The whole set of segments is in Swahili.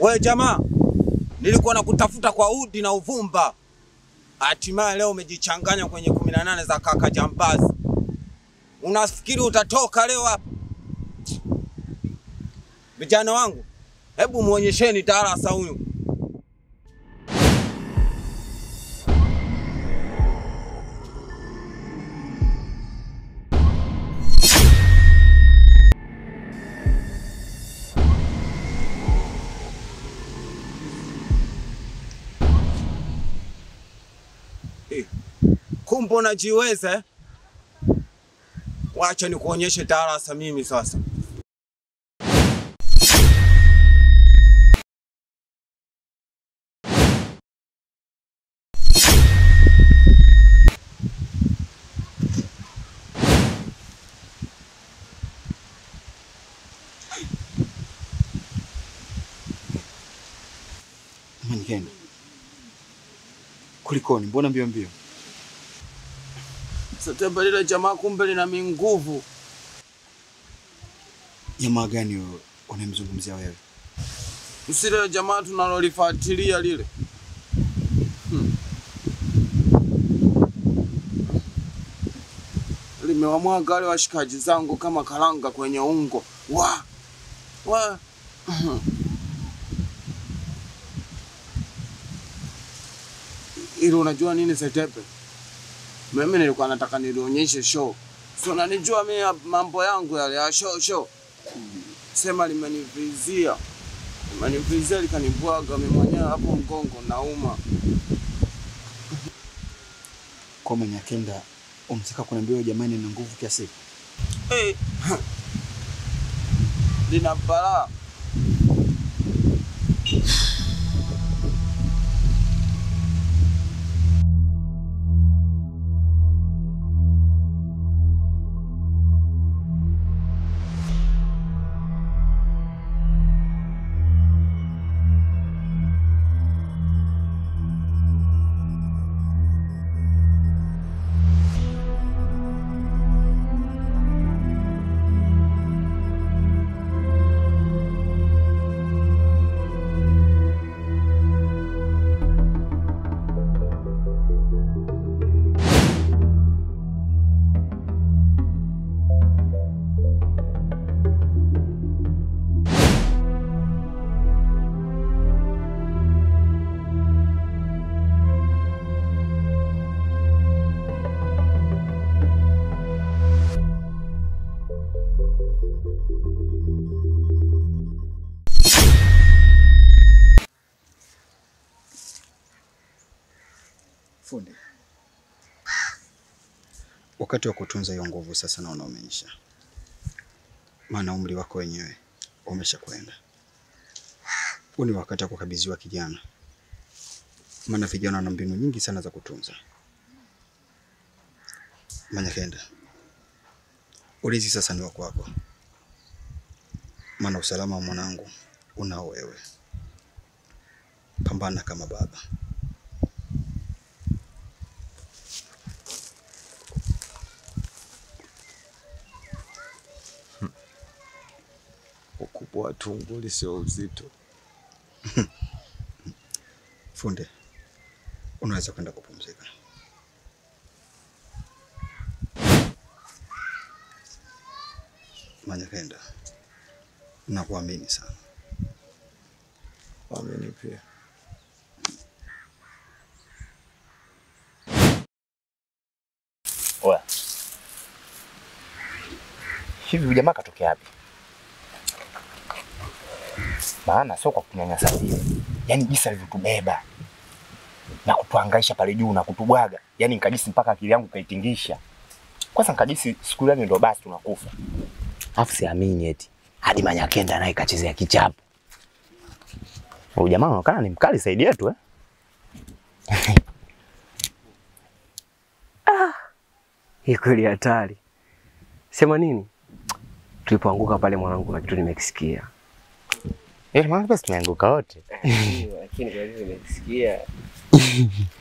We jamaa, nilikuwa nakutafuta kwa udi na uvumba, hatimaye leo umejichanganya kwenye kumi na nane za kaka Jambazi. Unafikiri utatoka leo hapa? Vijana wangu, hebu muonyesheni darasa huyu. Eh, Kumbe unajiweza eh? Wacha nikuonyeshe darasa mimi sasa. Manikeni, kulikoni? Mbona mbio mbio? Sasa lile jamaa kumbe lina minguvu. Jamaa gani wewe unamzungumzia wewe? Usile jamaa tunalolifuatilia lile. Hmm. Limewamwaga wale washikaji zangu kama karanga kwenye ungo. Wa! Wa! Ili unajua nini Setepe? Mimi nilikuwa nataka nilionyeshe show. Si unanijua mimi ya mambo yangu yale ya show show. Sema limenivizia. Limenivizia likanibwaga mimi mwenyewe hapo mgongo nauma. Kwa Manyakenda unataka kuniambia wewe jamani na nguvu kiasi hiki? Hey. Lina balaa. Fundi, wakati wa kutunza hiyo nguvu sasa naona umeisha, maana umri wako wenyewe umesha kwenda. Huu ni wakati wa kukabidhiwa kijana, maana vijana wana mbinu nyingi sana za kutunza. Manyakenda, ulinzi sasa ni wa kwako, maana usalama wa mwanangu unao wewe. Pambana kama baba. Ukubwa wa tunguli sio uzito. Funde, unaweza kwenda kupumzika. Manyakenda, nakuamini sana. Amini pia. Oya. Hivi huyu jamaa katokea wapi? Maana sio kwa kunyanyasa vile. Yaani jinsi alivyotubeba na kutuhangaisha pale juu na kutubwaga. Yaani nikajisi mpaka akili yangu kaitingisha. Kwanza nikajisi siku ile ndio basi tunakufa. Alafu siamini eti hadi Manyakenda naye kachezea kichapo. Huyu jamaa anaonekana ni mkali zaidi yetu eh? Hii kweli hatari. Sema nini? Tulipoanguka pale mwanangu na kitu nimekisikia. Ile maana basi tumeanguka wote. Lakini kwa hiyo nimekisikia.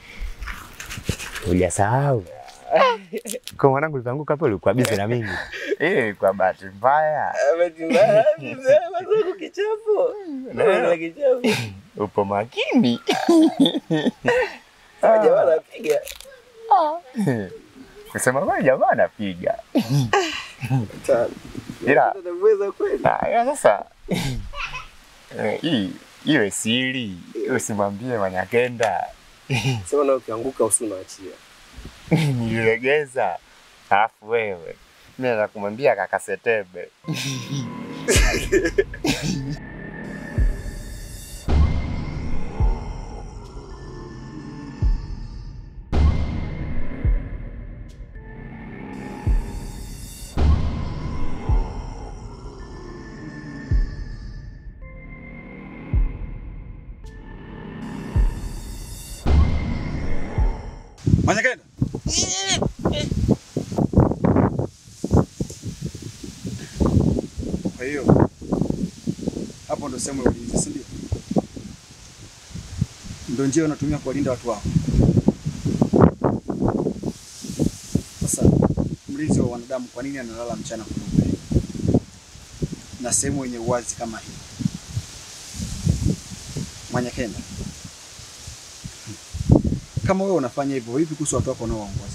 Hujasahau. Kwa mwanangu ulivyoanguka hapo ulikuwa busy na mimi. Eh, kwa bahati mbaya upo makini. Kusema kweli jamaa anapiga. Ila Ah, ila sasa eh, hii iwe siri, usimwambie Manyakenda. Sema na ukianguka usi unaachia. Nililegeza. Alafu wewe mimi naweza kumwambia kaka Setebe. Manyakenda. Kwa hiyo hapo ndo sehemu ya ulinzi, si ndio? Ndo njia unatumia kuwalinda watu wako. Sasa mlinzi wa wanadamu, kwa nini analala mchana kweupe na sehemu yenye uwazi kama hii? Manyakenda, kama wewe unafanya hivyo, vipi kuhusu watu wako unaowaongoza?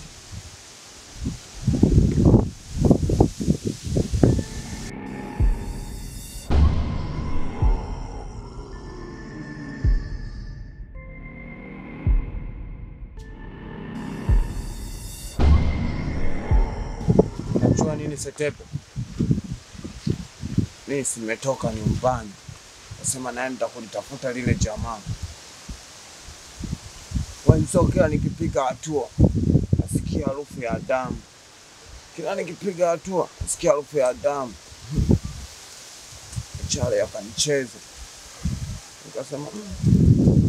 Unajua nini Setepe? Mimi simetoka nyumbani, nasema naenda kulitafuta lile jamaa. Wenzao kila nikipiga hatua nasikia harufu ya damu, kila nikipiga hatua nasikia harufu ya damu. Chale akanicheza, nikasema "Mm."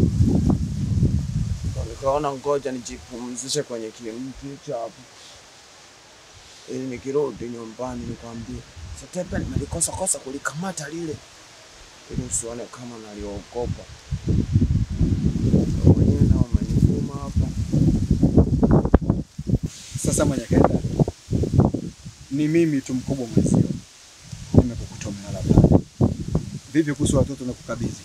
Ndo nikaona ngoja nijipumzishe kwenye kimti cha hapo ili nikirudi nyumbani nikwambie Setepe, nimelikosa kosa kulikamata lile, ili usione kama naliogopa. Ndio Wenyewe nao wamenivuma hapa. Sasa Manyakenda, ni mimi tu mkubwa mwenzio, nimekukuta umelala pale. Vipi kuhusu watoto na kukabidhi?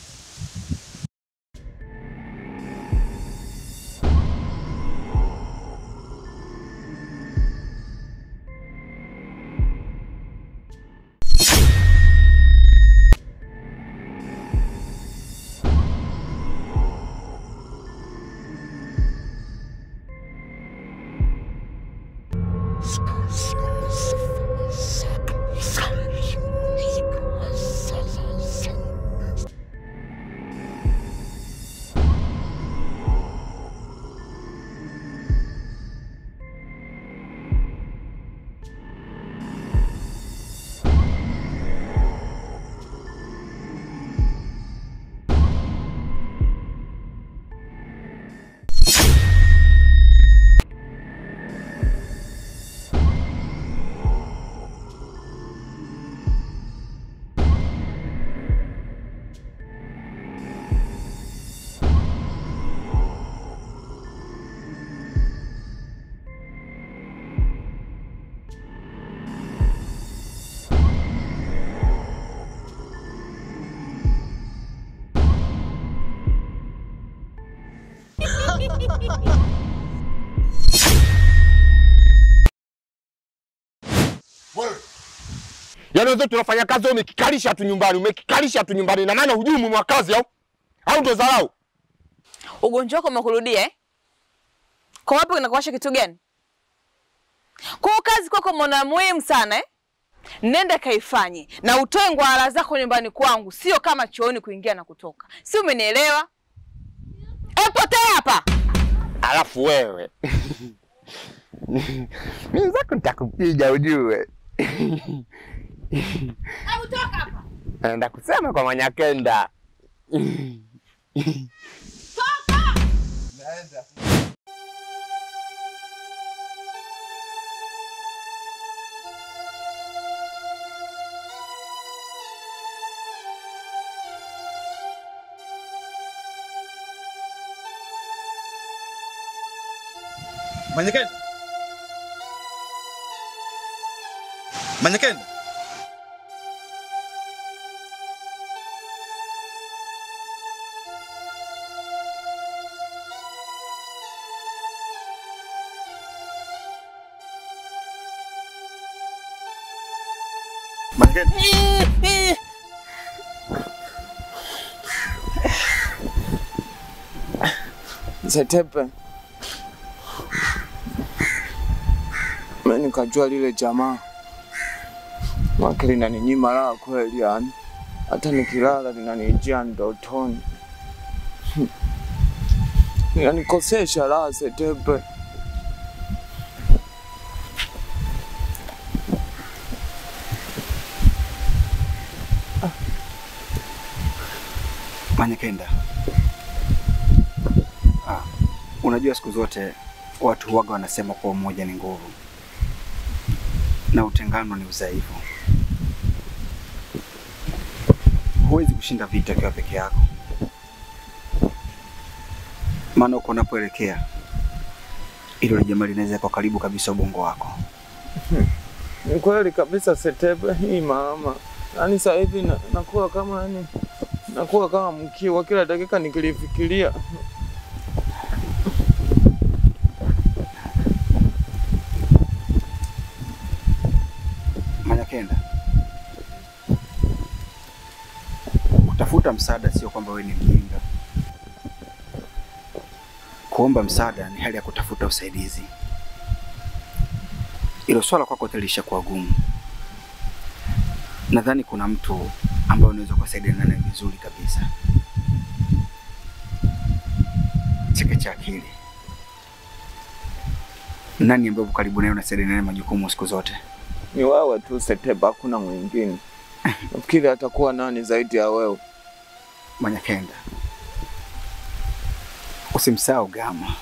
Yaani wenzetu tunafanya kazi, wewe umekikalisha tu nyumbani, umekikalisha tu nyumbani, na maana hujui umuhimu wa kazi au au ndo dharau? Ugonjwa wako umekurudia eh? Kwa wapi unakuwasha kitu gani? Kwa hiyo kazi kwako umeona muhimu sana eh? Nenda kaifanye na utoe ngwara zako nyumbani kwangu, sio kama chooni kuingia na kutoka. Si umenielewa? E, potea hapa. Alafu wewe mimi zako nitakupiga ujue. Hebu toka hapa. Naenda kusema kwa Manyakenda. Manyakenda. Manyekenda. Manyekenda. Setepe. Mimi nikajua lile jamaa wake linaninyima raha kweli, yani hata nikilala linanijia ndotoni, linanikosesha raha Setepe. Manyekenda. Ah, unajua siku zote watu huwaga wanasema kuwa umoja ni nguvu na utengano ni udhaifu. Huwezi kushinda vita ukiwa peke yako, maana uko unapoelekea ilo ni jamaa linaweza kwa karibu kabisa ubongo wako. Ni kweli kabisa Setepe, hii mama, yaani sasa hivi na- nakuwa kama yani nakuwa kama mkiwa, kila dakika nikilifikiria Manyakenda, kutafuta msaada sio kwamba wewe ni mjinga. Kuomba msaada ni hali ya kutafuta usaidizi. Ilo swala kwako lilisha kuwa gumu. Nadhani kuna mtu ambaye unaweza kusaidiana naye vizuri kabisa. Cheke cha akili. Nani ambaye uko karibu naye unasaidiana naye majukumu siku zote? ni wewe tu Setepe, hakuna mwingine. Nafikiri atakuwa nani zaidi ya wewe? Manyakenda, usimsahau Gama.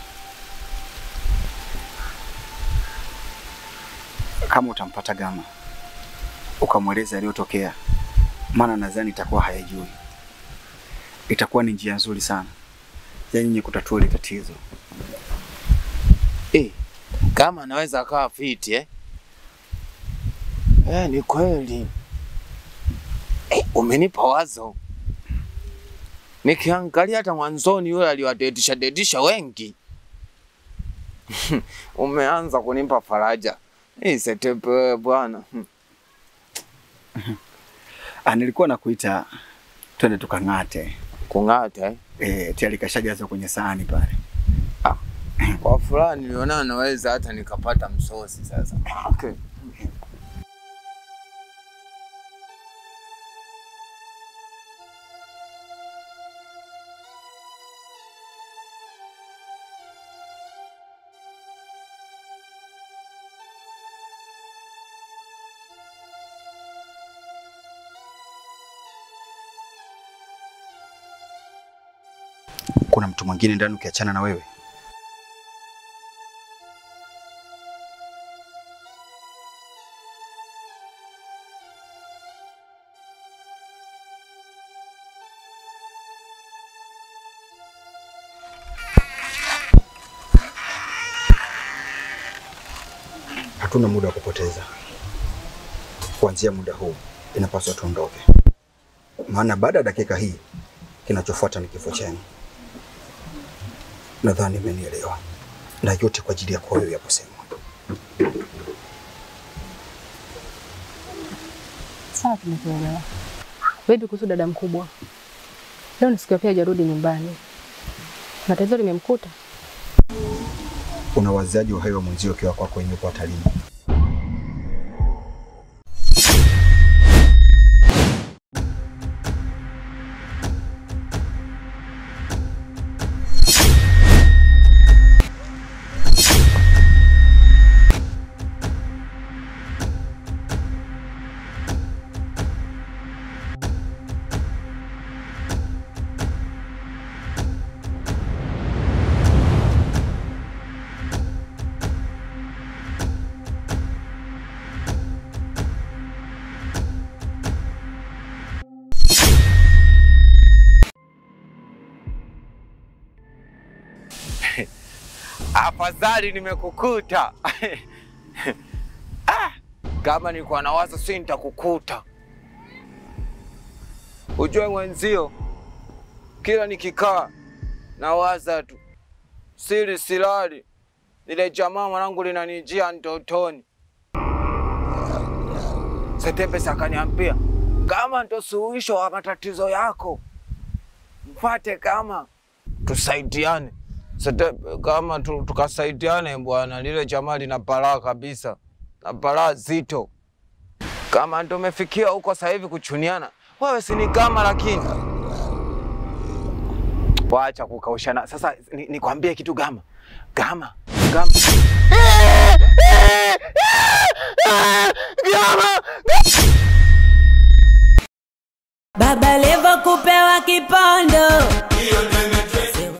Kama utampata Gama ukamweleza yaliyotokea, maana nadhani itakuwa hayajui, itakuwa ni njia nzuri sana ya nyinyi kutatua ile tatizo. Eh, kama anaweza akawa fiti eh? Eh, ni kweli. Eh, umenipa wazo. Nikiangalia hata mwanzoni yule aliwadedisha dedisha wengi. Umeanza kunipa faraja. Eh, Setepe wewe bwana. Ah, nilikuwa nakuita twende tukang'ate. Kung'ata eh? Eh, tayari kashajazwa kwenye sahani pale. Kwa furaha niliona naweza hata nikapata msosi sasa. Okay. Kuna mtu mwingine ndani ukiachana na wewe? Hatuna muda wa kupoteza. Kuanzia muda huu inapaswa tuondoke, maana baada ya dakika hii kinachofuata ni kifo chenu. Nadhani umenielewa, na yote kwa ajili yako wewe ya kusema. Sawa, tumekuelewa. Vipi kuhusu dada mkubwa? Leo ni siku ya pili hajarudi nyumbani na tatizo limemkuta. Unawazaji uhai wa mwenzio ukiwa kwako wenyewe uko hatarini. Afadhali nimekukuta. ah, kama nilikuwa nawaza si nitakukuta. Ujue mwenzio, kila nikikaa nawaza tu, siri silali, lile jamaa mwanangu linanijia ndotoni. Setepesi akaniambia kama ndo suluhisho wa matatizo yako, mfate kama tusaidiane. Setepe, kama tu, tukasaidiane bwana, lile jamaa lina balaa kabisa na balaa zito. Kama ndo umefikia huko sasa hivi kuchuniana, wewe si ni kama, lakini wacha kukaushana. Sasa ni- nikwambie kitu Gama, Gama, Gama, Gama, Baba Levo kupewa kipondo,